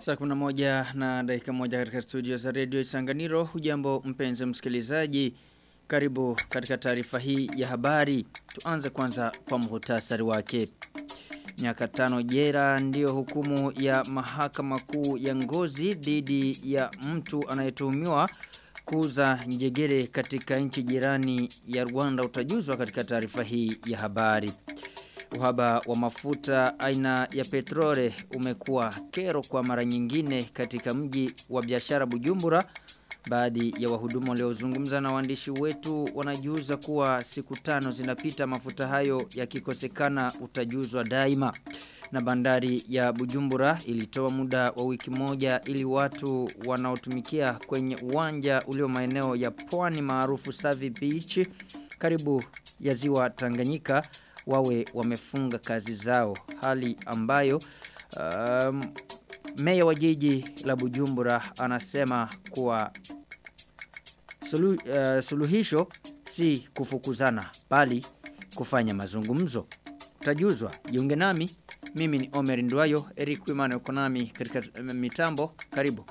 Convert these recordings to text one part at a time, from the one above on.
Saa kuna moja na dakika moja katika studio za radio Isanganiro. Hujambo mpenzi msikilizaji. Karibu katika taarifa hii ya habari. Tuanze kwanza kwa muhtasari wake. Miaka tano jera ndiyo hukumu ya mahakama kuu ya ngozi dhidi ya mtu anayetuhumiwa kuuza njegere katika nchi jirani ya Rwanda utajuzwa katika taarifa hii ya habari. Uhaba wa mafuta aina ya petrole umekuwa kero kwa mara nyingine katika mji wa biashara Bujumbura. Baadhi ya wahudumu waliozungumza na waandishi wetu wanajuza kuwa siku tano zinapita mafuta hayo yakikosekana utajuzwa daima. Na bandari ya Bujumbura ilitoa muda wa wiki moja ili watu wanaotumikia kwenye uwanja ulio maeneo ya pwani maarufu Savi Beach karibu ya ziwa Tanganyika wawe wamefunga kazi zao hali ambayo um, meya wa jiji la Bujumbura anasema kuwa sulu, uh, suluhisho si kufukuzana bali kufanya mazungumzo tajuzwa jiunge nami mimi ni Omer Nduayo Eric Wimana uko nami katika mitambo karibu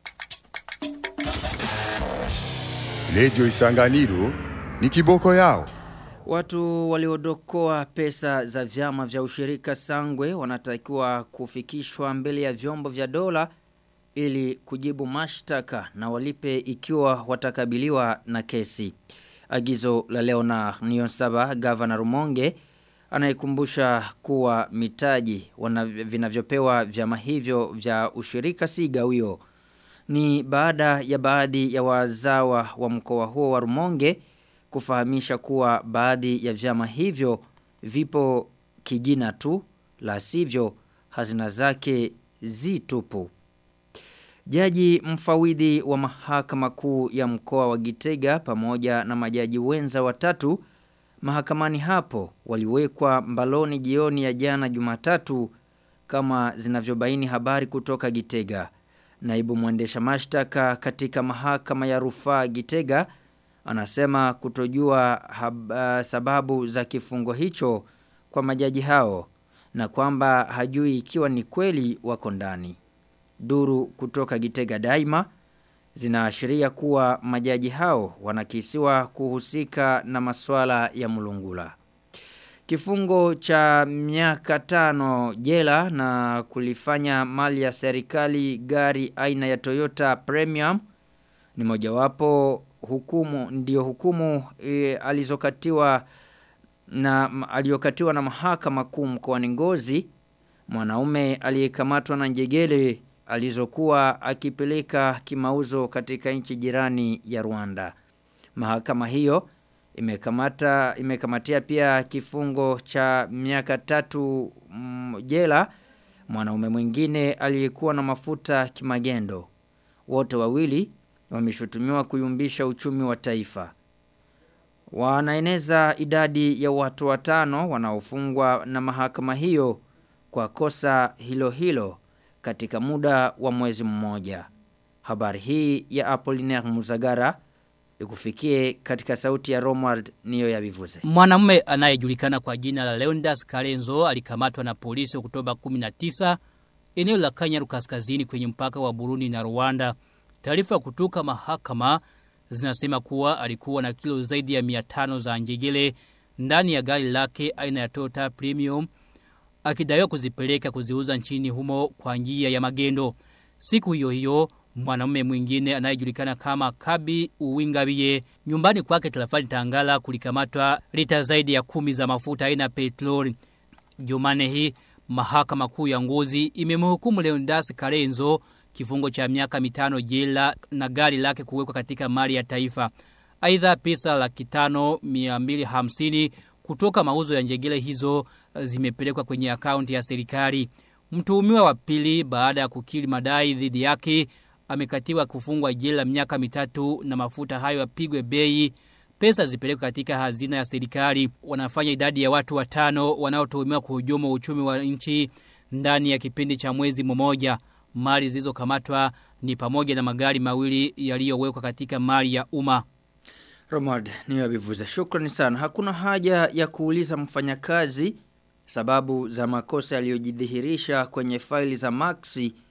Radio Isanganiro ni kiboko yao Watu waliodokoa pesa za vyama vya ushirika sangwe wanatakiwa kufikishwa mbele ya vyombo vya dola ili kujibu mashtaka na walipe ikiwa watakabiliwa na kesi. Agizo la Leonard Niyonsaba, Governor Rumonge, anayekumbusha kuwa mitaji vinavyopewa vyama hivyo vya ushirika si gawio. Ni baada ya baadhi ya wazawa wa mkoa huo wa Rumonge kufahamisha kuwa baadhi ya vyama hivyo vipo kijina tu la sivyo hazina zake zitupu. Jaji mfawidhi wa mahakama kuu ya mkoa wa Gitega pamoja na majaji wenza watatu mahakamani hapo waliwekwa mbaloni jioni ya jana Jumatatu kama zinavyobaini habari kutoka Gitega. Naibu mwendesha mashtaka katika mahakama ya rufaa Gitega anasema kutojua hab, uh, sababu za kifungo hicho kwa majaji hao na kwamba hajui ikiwa ni kweli wako ndani. Duru kutoka Gitega Daima zinaashiria kuwa majaji hao wanakisiwa kuhusika na masuala ya mulungula. Kifungo cha miaka tano jela na kulifanya mali ya serikali gari aina ya Toyota Premium ni mojawapo hukumu ndio hukumu e, alizokatiwa na aliyokatiwa na mahakama kuu mkoani Ngozi mwanaume aliyekamatwa na njegele alizokuwa akipeleka kimauzo katika nchi jirani ya Rwanda. Mahakama hiyo imekamata imekamatia pia kifungo cha miaka tatu mm, jela mwanaume mwingine aliyekuwa na mafuta kimagendo. Wote wawili wameshutumiwa kuyumbisha uchumi wa taifa. Wanaeneza idadi ya watu watano wanaofungwa na mahakama hiyo kwa kosa hilo hilo katika muda wa mwezi mmoja. Habari hii ya Apollinaire Muzagara ikufikie katika sauti ya Romwald niyo ya vivuze. Mwanamume anayejulikana kwa jina la Leondas Karenzo alikamatwa na polisi Oktoba 19 eneo la Kanyaru kaskazini kwenye mpaka wa Burundi na Rwanda. Taarifa kutoka mahakama zinasema kuwa alikuwa na kilo zaidi ya 500 za njegele ndani ya gari lake aina ya Toyota Premium akidaiwa kuzipeleka kuziuza nchini humo kwa njia ya magendo. Siku hiyo hiyo mwanamume mwingine anayejulikana kama Kabi Uwingabiye nyumbani kwake tarafani Tangala kulikamatwa lita zaidi ya kumi za mafuta aina petroli. Jumane hii mahakama kuu ya Ngozi imemhukumu Leondas Karenzo kifungo cha miaka mitano jela na gari lake kuwekwa katika mali ya taifa. Aidha pesa laki tano miambili hamsini kutoka mauzo ya njegele hizo zimepelekwa kwenye akaunti ya serikali. Mtuhumiwa wa pili baada ya kukiri madai dhidi yake amekatiwa kufungwa jela miaka mitatu na mafuta hayo yapigwe bei pesa zipelekwe katika hazina ya serikali. Wanafanya idadi ya watu watano wanaotuhumiwa kuhujumu uchumi wa nchi ndani ya kipindi cha mwezi mmoja. Mali zilizokamatwa ni pamoja na magari mawili yaliyowekwa katika mali ya umma. Romard niyo abivuza. Shukrani sana. Hakuna haja ya kuuliza mfanyakazi sababu za makosa yaliyojidhihirisha kwenye faili za Maxi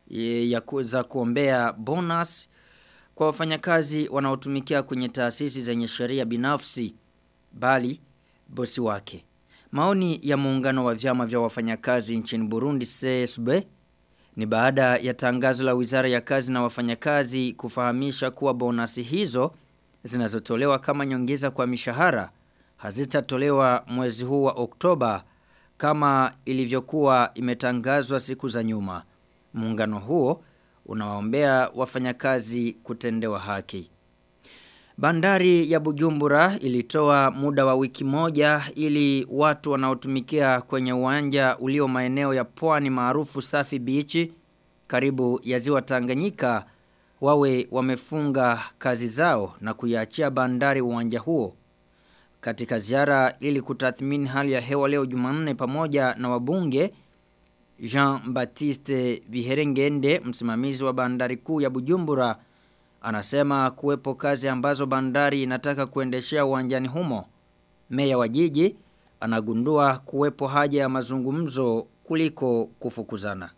ya kuweza kuombea bonus kwa wafanyakazi wanaotumikia kwenye taasisi zenye sheria binafsi bali bosi wake. Maoni ya muungano wa vyama vya wafanyakazi nchini Burundi CSB ni baada ya tangazo la Wizara ya Kazi na Wafanyakazi kufahamisha kuwa bonasi hizo zinazotolewa kama nyongeza kwa mishahara hazitatolewa mwezi huu wa Oktoba kama ilivyokuwa imetangazwa siku za nyuma. Muungano huo unawaombea wafanyakazi kutendewa haki. Bandari ya Bujumbura ilitoa muda wa wiki moja ili watu wanaotumikia kwenye uwanja ulio maeneo ya pwani maarufu Safi Beach karibu ya ziwa Tanganyika wawe wamefunga kazi zao na kuiachia bandari uwanja huo. Katika ziara ili kutathmini hali ya hewa leo Jumanne pamoja na wabunge Jean-Baptiste Biherengende msimamizi wa bandari kuu ya Bujumbura anasema kuwepo kazi ambazo bandari inataka kuendeshea uwanjani humo. Meya wa jiji anagundua kuwepo haja ya mazungumzo kuliko kufukuzana.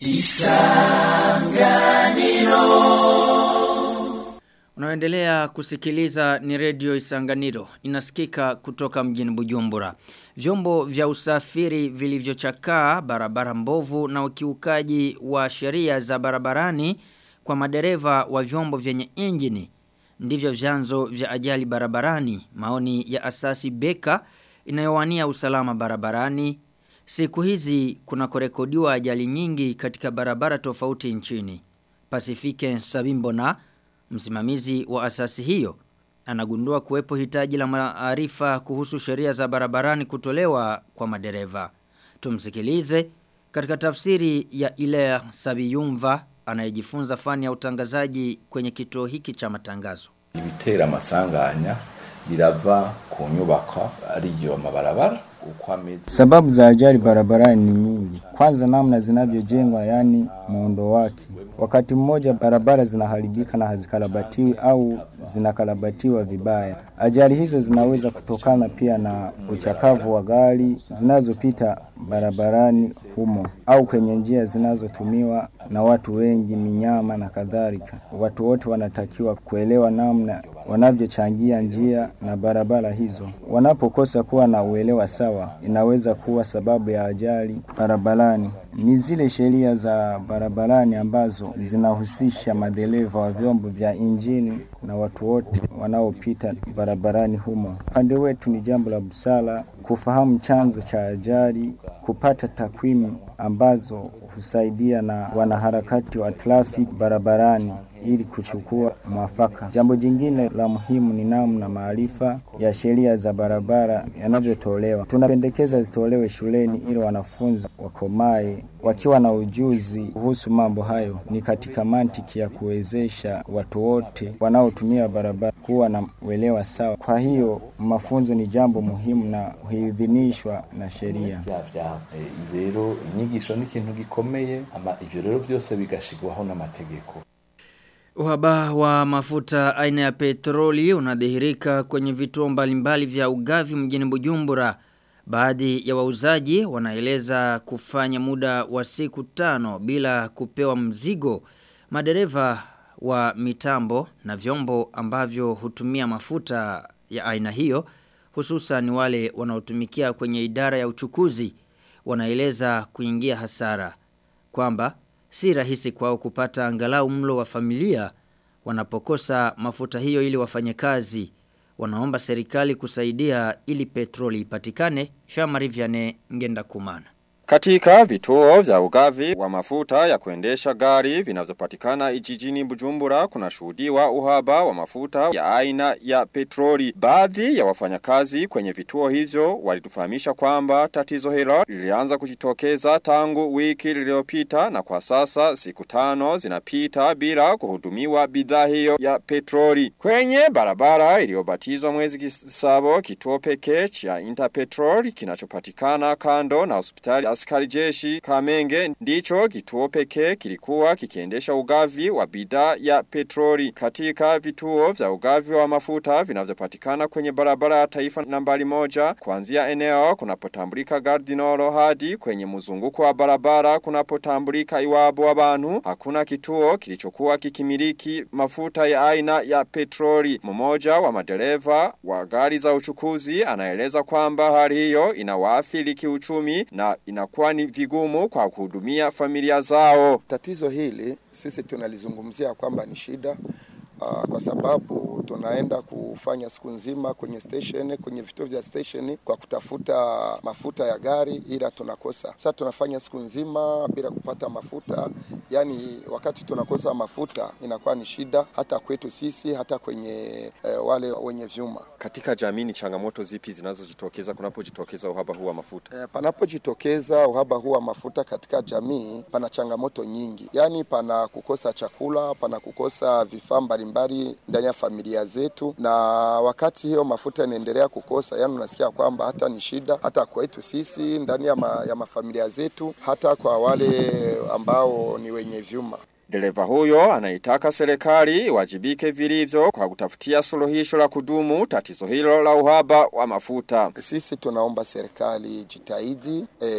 Isanganiro Unaendelea kusikiliza ni redio Isanganiro inasikika kutoka mjini Bujumbura. Vyombo vya usafiri vilivyochakaa barabara mbovu na ukiukaji wa sheria za barabarani kwa madereva wa vyombo vyenye injini ndivyo vyanzo vya ajali barabarani maoni ya asasi beka inayowania usalama barabarani siku hizi kuna kurekodiwa ajali nyingi katika barabara tofauti nchini Pasifike Sabimbona msimamizi wa asasi hiyo anagundua kuwepo hitaji la maarifa kuhusu sheria za barabarani kutolewa kwa madereva tumsikilize katika tafsiri ya ile Sabiyumva anayejifunza fani ya utangazaji kwenye kituo hiki cha matangazo. Ibitera amasanganya birava ku nyubako ariyo mabarabara Sababu za ajali barabarani ni nyingi. Kwanza namna zinavyojengwa yani muundo wake. Wakati mmoja barabara zinaharibika na hazikarabatiwi au zinakarabatiwa vibaya. Ajali hizo zinaweza kutokana pia na uchakavu wa gari zinazopita barabarani humo au kwenye njia zinazotumiwa na watu wengi, minyama na kadhalika. Watu wote wanatakiwa kuelewa namna wanavyochangia njia na barabara hizo. Wanapokosa kuwa na uelewa sawa, inaweza kuwa sababu ya ajali barabarani. Ni zile sheria za barabarani ambazo zinahusisha madereva wa vyombo vya injini na watu wote wanaopita barabarani humo. Upande wetu ni jambo la busara kufahamu chanzo cha ajali, kupata takwimu ambazo husaidia na wanaharakati wa trafiki barabarani ili kuchukua mwafaka. Jambo jingine la muhimu ni namna maarifa ya sheria za barabara yanavyotolewa. Tunapendekeza zitolewe shuleni ili wanafunzi wakomae wakiwa na ujuzi kuhusu mambo hayo. Ni katika mantiki ya kuwezesha watu wote wanaotumia barabara kuwa na uelewa sawa. Kwa hiyo mafunzo ni jambo muhimu na huidhinishwa na sheria. Rero inyigisho ni ikintu gikomeye, ama ivyo rero vyose bigashigwaho n'amategeko. Uhaba wa mafuta aina ya petroli unadhihirika kwenye vituo mbalimbali vya ugavi mjini Bujumbura. Baadhi ya wauzaji wanaeleza kufanya muda wa siku tano bila kupewa mzigo. Madereva wa mitambo na vyombo ambavyo hutumia mafuta ya aina hiyo hususan wale wanaotumikia kwenye idara ya uchukuzi wanaeleza kuingia hasara kwamba si rahisi kwao kupata angalau mlo wa familia wanapokosa mafuta hiyo ili wafanye kazi wanaomba serikali kusaidia ili petroli ipatikane Shamari Vianney ngenda kumana Katika vituo vya ugavi wa mafuta ya kuendesha gari vinavyopatikana jijini Bujumbura kuna shuhudiwa uhaba wa mafuta ya aina ya petroli. Baadhi ya wafanyakazi kwenye vituo hivyo walitufahamisha kwamba tatizo hilo lilianza kujitokeza tangu wiki lililopita na kwa sasa siku tano zinapita bila kuhudumiwa bidhaa hiyo ya petroli. Kwenye barabara iliyobatizwa mwezi kisabo kituo pekee cha Interpetrol kinachopatikana kando na hospitali ya askari jeshi Kamenge ndicho kituo pekee kilikuwa kikiendesha ugavi wa bidhaa ya petroli katika vituo vya ugavi wa mafuta vinavyopatikana kwenye barabara ya taifa nambari moja kuanzia eneo kunapotambulika Gardinoro hadi kwenye mzunguko wa barabara kunapotambulika iwabo wa bantu hakuna kituo kilichokuwa kikimiliki mafuta ya aina ya petroli mmoja wa madereva wa gari za uchukuzi anaeleza kwamba hali hiyo inawaathiri kiuchumi na inakuwa ni vigumu kwa kuhudumia familia zao Tatizo hili sisi tunalizungumzia kwamba ni shida uh, kwa sababu tunaenda kufanya siku nzima kwenye station kwenye vituo vya station kwa kutafuta mafuta ya gari ila tunakosa. Sasa tunafanya siku nzima bila kupata mafuta, yani wakati tunakosa mafuta inakuwa ni shida hata kwetu sisi hata kwenye eh, wale wenye vyuma. katika jamii ni changamoto zipi zinazojitokeza kunapojitokeza uhaba huu wa mafuta E, panapojitokeza uhaba huu wa mafuta katika jamii, pana changamoto nyingi, yaani pana kukosa chakula, pana kukosa vifaa mbalimbali ndani ya familia zetu, na wakati hiyo mafuta yanaendelea kukosa, yaani unasikia kwamba hata ni shida hata kwetu sisi ndani ya, ma, ya mafamilia zetu, hata kwa wale ambao ni wenye vyuma. Dereva huyo anaitaka serikali iwajibike vilivyo kwa kutafutia suluhisho la kudumu tatizo hilo la uhaba wa mafuta. Sisi tunaomba serikali jitahidi e,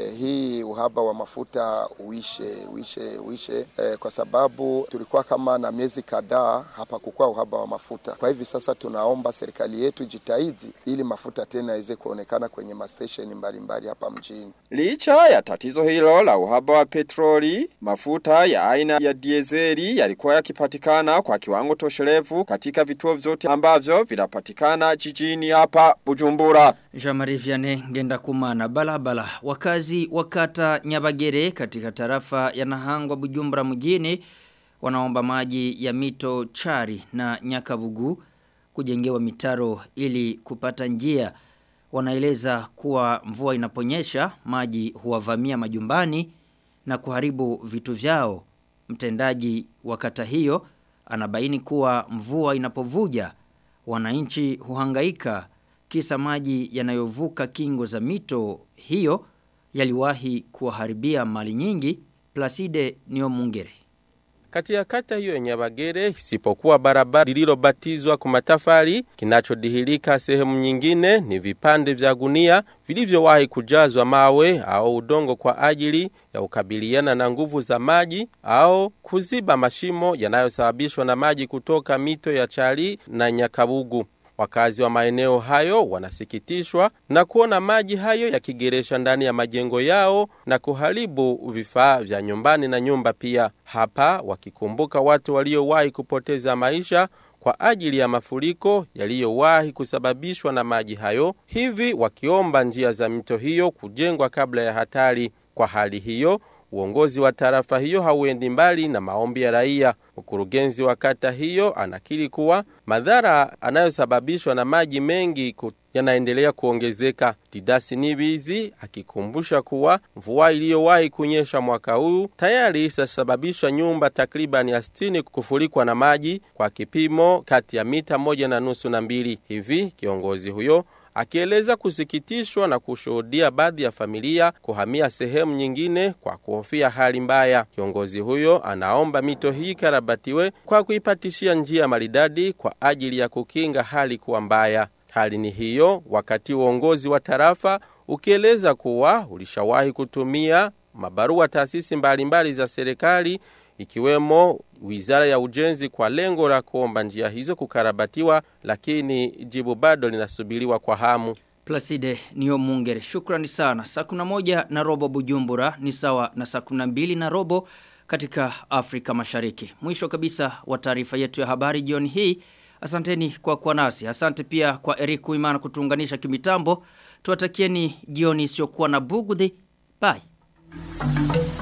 hii uhaba wa mafuta uishe uishe uishe e, kwa sababu tulikuwa kama na miezi kadhaa hapa kukua uhaba wa mafuta. Kwa hivi sasa tunaomba serikali yetu jitahidi ili mafuta tena iweze kuonekana kwenye mastesheni mbalimbali hapa mjini. Licha ya tatizo hilo la uhaba wa petroli, mafuta ya aina ya diezeli yalikuwa yakipatikana kwa kiwango tosherevu katika vituo vyote ambavyo vinapatikana jijini hapa Bujumbura. Jean-Marie Vianney ngenda kumana balabala. Wakazi wakata Nyabagere katika tarafa ya Nahangwa Bujumbura mjini wanaomba maji ya mito Chari na Nyakabugu kujengewa mitaro ili kupata njia. Wanaeleza kuwa mvua inaponyesha maji huwavamia majumbani na kuharibu vitu vyao. Mtendaji wa kata hiyo anabaini kuwa mvua inapovuja wananchi huhangaika kisa maji yanayovuka kingo za mito hiyo yaliwahi kuwaharibia mali nyingi Placide Niomungere. Kati ya kata hiyo ya Nyabagere isipokuwa barabara lililobatizwa kwa matafari, kinachodhihirika sehemu nyingine ni vipande vya gunia vilivyowahi kujazwa mawe au udongo kwa ajili ya kukabiliana na nguvu za maji au kuziba mashimo yanayosababishwa na maji kutoka mito ya Chali na Nyakabugu. Wakazi wa maeneo hayo wanasikitishwa na kuona maji hayo yakigeresha ndani ya majengo yao na kuharibu vifaa vya nyumbani na nyumba pia. Hapa wakikumbuka watu waliowahi kupoteza maisha kwa ajili ya mafuriko yaliyowahi kusababishwa na maji hayo, hivi wakiomba njia za mito hiyo kujengwa kabla ya hatari. Kwa hali hiyo Uongozi wa tarafa hiyo hauendi mbali na maombi ya raia. Mkurugenzi wa kata hiyo anakiri kuwa madhara anayosababishwa na maji mengi ku yanaendelea kuongezeka. Didasi Nibizi akikumbusha kuwa mvua iliyowahi kunyesha mwaka huu tayari isasababisha nyumba takriban ya sitini kufurikwa na maji kwa kipimo kati ya mita moja na nusu na mbili. Hivi kiongozi huyo akieleza kusikitishwa na kushuhudia baadhi ya familia kuhamia sehemu nyingine kwa kuhofia hali mbaya. Kiongozi huyo anaomba mito hii karabatiwe kwa kuipatishia njia maridadi kwa ajili ya kukinga hali kuwa mbaya. Hali ni hiyo wakati uongozi wa tarafa ukieleza kuwa ulishawahi kutumia mabarua taasisi mbalimbali za serikali ikiwemo wizara ya ujenzi kwa lengo la kuomba njia hizo kukarabatiwa, lakini jibu bado linasubiriwa kwa hamu. Placide niyo mungere. Shukrani sana. Saa kuna moja na robo bujumbura ni sawa na saa kuna mbili na robo katika Afrika mashariki. Mwisho kabisa wa taarifa yetu ya habari jioni hii. Asanteni kwa kwa nasi. Asante pia kwa Eric Uimana kutuunganisha kimitambo. Tuwatakieni jioni isiyokuwa na bugudhi. Bye.